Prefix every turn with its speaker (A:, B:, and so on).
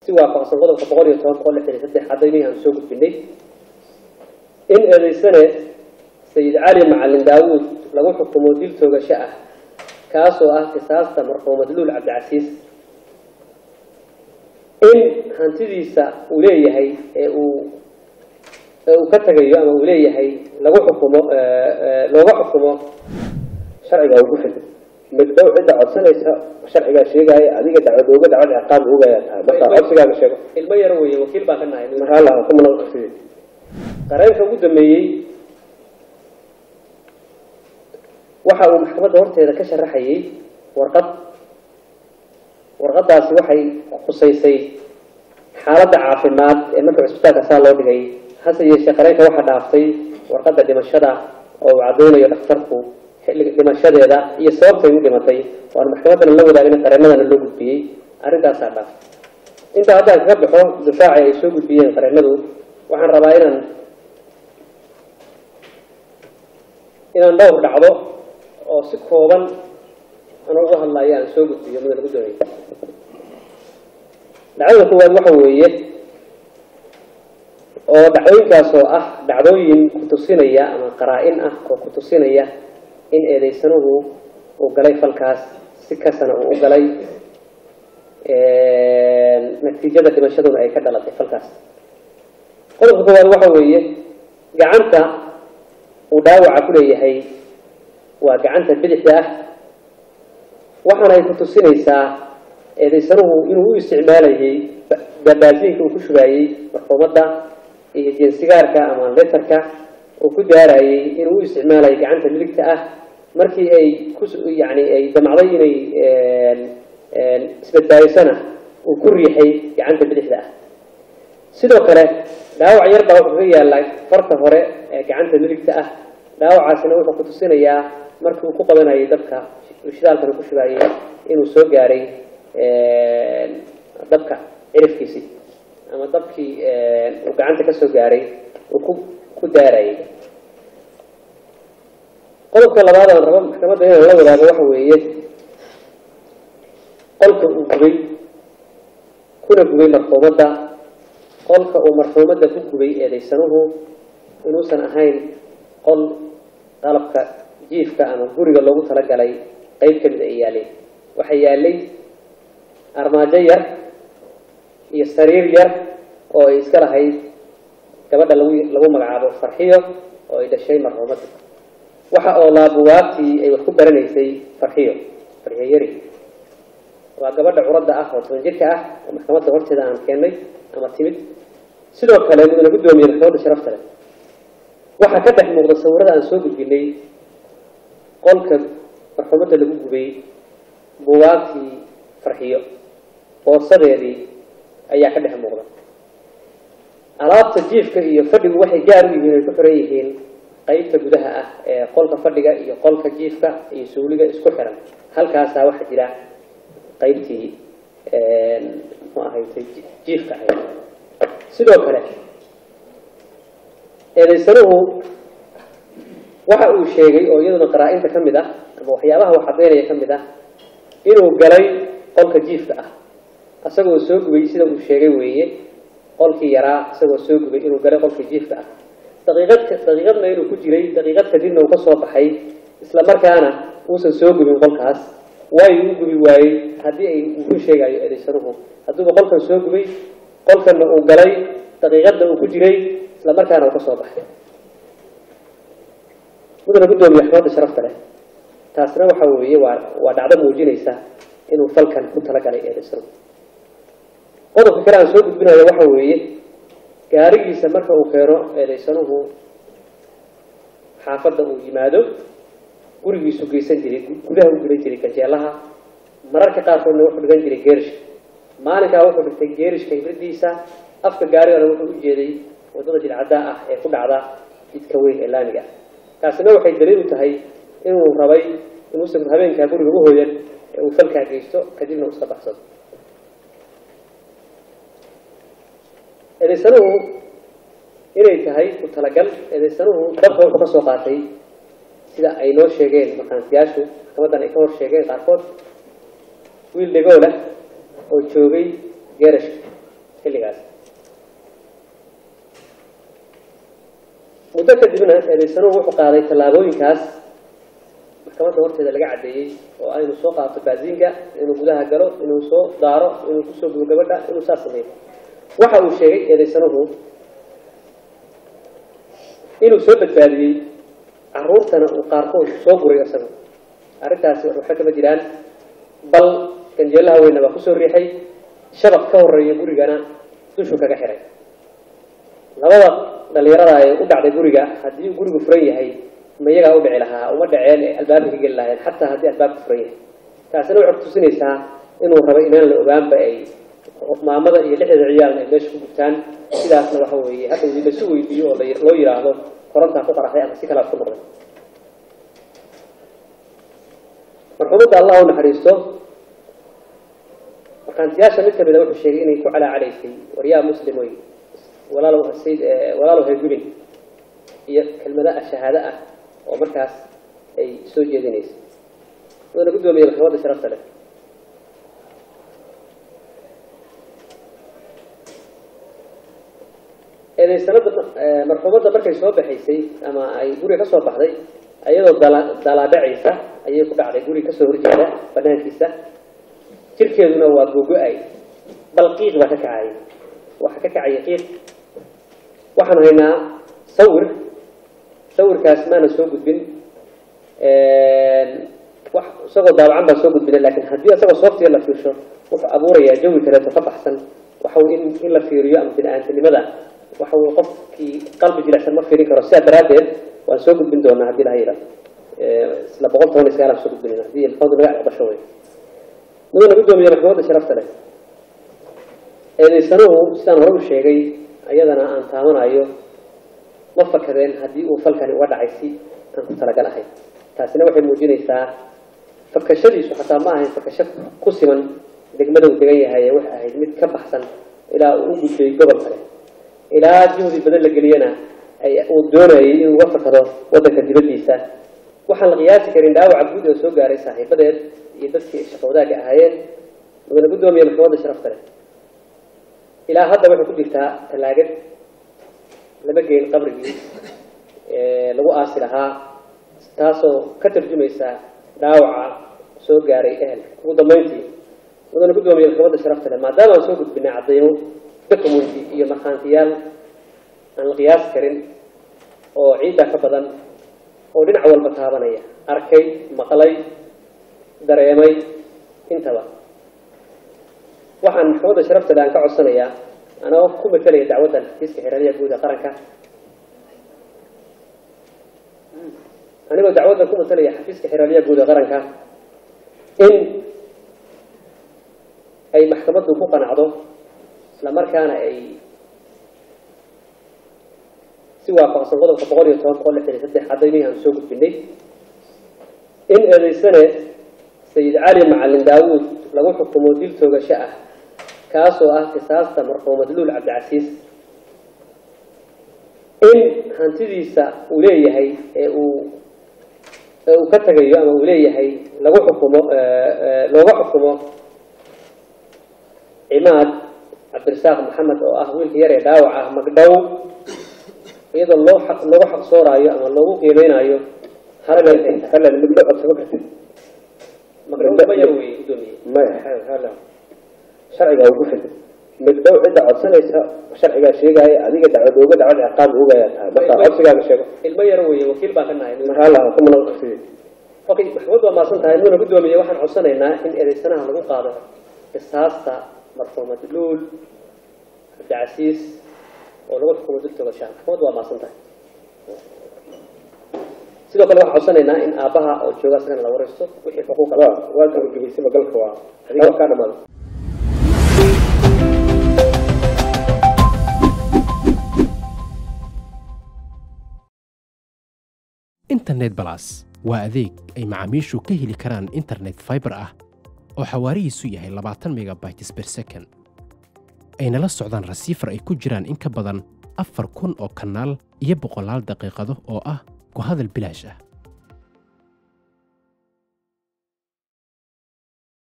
A: si waafaqsan qodobka boqol iyo toban boqol lixdan iyo saddex cadaymihii aan soo gudbinay in eedeysane sayid cali macalin daawuud lagu xukumo dil toogasho ah kaasoo ah qisaasta marxuum madluul cabdicasiis in hantidiisa uu leeyahay ee uu ee uu ka tagayo ama uu leeyahay lagu xukumo looga xukumo
B: sharciga ugu xid middow cidda codsanaysa sharcigaa sheegaya adiga dacwad ooga dacwad ciqaab oogaya tahay marka codsigaaga sheego
A: ilmo yar weeye wakiil baan ka nahay
B: maxaa lahaa kumana sidii
A: qareenka ugu dambeeyey waxa uu maxkamadda horteeda ka sharaxayay warqad warqadaasi waxay khusaysay xaaladda caafimaad ee marka cusbitaalka saa loo dhigay hase yeeshee qareenka waxaa dhaaftay warqadda dhimashada oo uu caddaynayo dhakhtarku xilliga dhimashadeeda iyo sababtay u dhimatay waana maxkamaddana la wadaagina qareenadana loo gudbiyey arrintaasaa dhaaftay intaa haddaan kaga baxo difaaci ay soo gudbiyeen qareenadu waxaan rabaa inaan inaan dhowr dhacdo oo si kooban ana uga hadlayo aan soo gudbiyo mudana ku doonay dhacdada koowaad waxa weeye oo dhacdooyinkaas oo ah dhacdooyin kutusinaya ama qaraa-in ah oo kutusinaya in eedeysanuhu uu galay falkaas si kasana uu u galay natiijada dhimashaduna ay ka dhalatay falkaas qodobka koowaad waxa weeye gacanta uu dhaawaca ku leeyahay waa gacanta bidixda ah waxaana ay kutusinaysaa eedeysanuhu inuu u isticmaalayay babaasiinka uu ku shubaayey marxuumadda iyo jeensigaarka ama letarka uu ku daarayay inuu u isticmaalayay gacanta midigta ah markii ay ku yani ay damacday inay isbadbaadisana uu ku riixay gacanta bidixda ah sidoo kale dhaawac yar baa wuxuu ka yaallaa farta hore ee gacanta midigta ah dhaawacaasina wuxuu kutusinayaa markii uu ku qabanayay dabka shidaalkana ku shubaayay inuu soo gaaray dabka cirifkiisii ama dabkii uu gacanta ka soo gaaray uu ku ku daarayay qodobka labaad aan rabo maxkamadda inaan la wadaago waxa weeye qolka uu gubay kuna gubay marxuumadda qolka uu marxuumadda ku gubay eedaysanuhu inuusan ahayn qol qalabka jiifka ama guriga loogu talagalay qeyb ka mid ay yaaleen waxaa yaalay armaajo yar iyo sariir yar oo ay iska lahayd gabadha lagu lagu magacaabo farxiyo oo ay dhashay marxuumadda waxa oo laabuwaabtii ay wax ku baranaysay farxiyo farxiyo yari waa gabadha curadda ah oo toban jirka ah oo maxkamadda horteeda aan keennay ama timid sidoo kale mudana guddoomiye maxkamadda sharafta leh waxaa ka dhex muuqda sawirada aan soo gudbinay qolka marxuumadda lagu gubay buwaagtii farxiyo boorsadeedii ayaa ka dhex muuqda alaabta jiifka iyo fadhigu waxay gaar u yihiin ay ku xiran yihiin qeybta gudaha ah ee qolka fadhiga iyo qolka jiifka iyo suuliga isku xiran halkaasaa waxaa jira qeybtii muxuu ahaytay jiifka ahayd sidoo kale eedaysanuhu waxa uu sheegay oo iyaduna qaraa-inta ka mid ah ama waxyaabaha wax caddaynaya ka mid ah inuu galay qolka jiifka ah isagoo soo gubay sida uu sheegay weeye qolkii yaraa isagoo soo gubay inuu galay qolka jiifka ah daqiiqad daqiiqadna inuu ku jiray daqiiqad kadibna uu ka soo baxay isla markaana uusan soo gubin qolkaas waayo u gubi waayey haddii ay uu ku sheegayo eedaysanuhu hadduuba qolkan soo gubay qolkanna uu galay daqiiqadna uu ku jiray isla markaana uu ka soo baxay mudana guddoomiye maxkamadda sharafta leh taasna waxa weeye waa waa dhacdo muujinaysa inuu falkan ku talagalay eedaysanuhu qodobka kale aan soo gudbinayo waxa weeye gaarigiisa marka uu keeno eedaysanuhu xaafadda uu yimaado gurigiisu geysan jiray gudaha u gudan jiray ganjeelaha mararka qaarkoodna wuxuu dhigan jiray geerishka maalinkaa wuxuu dhigtay geerishka hibradiisa afka gaarigana wuxuu u jeeday waddada jidcaddaa ah ee ku dhacda jidka weyn ee laamiga ah taasina waxay daliil u tahay inuu rabay inuusan habeenkaa guriga u hooyan ee uu falkaa geysto kadibna uu iska baxsado eedaysanuhu inay tahay ku talagal eedaysanuhu dabka wuxuu ka soo qaatay sida ay noo sheegeen makaansiyaashu maxkamaddan ay ka hor sheegeen qaarkood wiil dhegoo leh oo joogay geerashka xilligaas muddo kadibna eedaysanuhu wuxuu qaaday tallaabooyinkaas maxkamadda horteeda laga caddeeyey oo ah inuu soo qaato baaziinka inuu gudaha galo inuu soo daaro inuu kusoo gudo gabadha inuu saas sameeyo waxa uu sheegay eedaysanuhu inuu soo badbaadiyey caruurtana uu qaarkood soo guray isaga arrintaasi waxba kama jiraan bal ganjeelaha weyna baa kusoo riixay shabaq ka horeeya gurigana dushuu kaga xiray labada dhalinyarada ee u dhacday guriga haddii uu gurigu furan yahay ma iyagaa u dhici lahaa uma dhaceen ee albaabka ka geli lahayen xataa haddii albaabka furan yahay taasina waxay kutusinaysaa inuu rabo inaan la ogaanba ay maamada iyo lixdeeda ciyaalna ay meesha ku gubtaan sidaasna waxa weeye hadda lasu weydiiyo oo loo yidhaahdo korontaa ku qaraxday ama si kalaad ku noqday marxuumadda allah u naxariisto markaantiyaasha mid kamida wuxuu sheegay inay ku calaacalaysay waryaa muslim wey walaalow sayd walaalow haygubin iyo kelmada shahaado ah oo markaas ay soo jeedinaysay wuxuuna guddoomiyey maxkamadda sharafta leh eedaysanada marxuumadda markay soo baxaysay ama ay guriga kasoo baxday iyadoo dala dalaadhacaysa ayay ku dhacday guriga kasoo horjeeda banaankiisa jirkeeduna waa gogo-ay bal qiiq baa ka kacaya waxa ka kacaya qiiq waxaan haynaa sawir sawirkaas maana soo gudbin wax isagoo daabacan baa soo gudbina lakin haddii isagoo sooftiga la fiirsho wuxuu abuurayaa jawi kaleeto ka baxsan waxa in in la fiiriyo ama bini-aantinimada waxa wy qofkii qalbi jilicsan ma fiirin karo sidaa daraaddeed waan soo gudbin doonaa haddii laha yidhahdo isla boqol toban iyo sagaal aan soo gudbinin haddii maxkamadu naga aqbasho wey mudana guddoomiye maxkamadda sharafta leh eedaysanuhu sidaan hore u sheegay ayadana aan taabanayo ma fakadeen haddii uu falkani uga dhacay si aan ku talagalahay taasina waxay muujinaysaa fakashadiisu xataa ma ahayn fakasho ku siman degmada uu degan yahay ee waxay ahayd mid ka baxsan ilaa uu u gudbay gobol kale ilaa juhdi badan la geliyana uu doonayay inuu uga fakado waddanka dibaddiisa waxaan la qiyaasi karin dhaawaca guud oo soo gaaray saaxiibadeed iyo dadkii shaqo wadaagga ahaayeen mudana guddoomiye maxkamadda sharafta leh ilaa hadda waxay ku jirtaa tallaagad lama geyn qabrigii lagu aasi lahaa taasoo ka tarjumaysa dhaawaca soo gaaray ehelka ugu dambeyntii mudana guddoomiye maxkamadda sharafta leh maadaama aan soo gudbinay caddaymo documenty iyo markhaantiyaal aan la qiyaasi karin oo ciiddaa ka badan oo dhinac walba taabanaya arkay maqlay dareemay intaba waxaan maxkamadda sharafta leh aan ka codsanayaa anagoo ku matalaya dacwaddan xafiiska xeeraryaha guud ee qaranka anigoo dacwaddan ku matalaya xafiiska xeeraryaha guud ee qaranka in ay maxkamaddu ku qanacdo isla markaana ay si waafaqsan qodobka boqol iyo toban boqol lixdan iyo saddex cadaymihii aan soo gudbinay in eedaysane sayid cali macalin daawuud lagu xukumo dil toogasho ah kaasoo ah qisaasta marxuumad luul cabdicasiis in hantidiisa uu leeyahay ee uu ee uu ka tagayo ama uu leeyahay lagu xukumo looga xukumo cimaad cabdirasaaq maxamed oo ah wiilka yar ee dhaawac ah magdhow iyadoo loo xaq loogu xaqsooraayo ama loogu qiimeynayo halal
B: halal midlo codsama kartid
A: magdhow ma yar wey gudoomiye
B: maya hala sharcigaa ugu fid midhow cidda codsanaysa sharcigaa sheegaya adiga dacwad ooga dacwad ciqaab oogayaa tahay marka codsigaaga sheego
A: ilmo yar wey wakiil baan ka nahay
B: hala kumana qasidi
A: okay maxkamad waa maasan tahay muna gudoomiye waxaan codsanaynaa in eedeysanaha lagu qaado qisaasta marxuumad luul cabdicasiis oo lagu xukumo dil togashaa maxkamad waa maasan tahay sidoo kale waxaan codsanaynaa in aabbaha oo jooga isagana la waraysto wixii xuquuqa
B: waa waa gabagabaysay magalka waa adiga kaa dhamaada
C: internet balas waa adeeg ay macaamiishu ka heli karaan internet fiber ah oo xawaarihiisu yahay labaatan megabytes per second ayna la socdaan rasiifar ay ku jiraan in ka badan afar kun oo kanaal iyo boqolaal daqiiqado oo ah ku hadal bilaash ah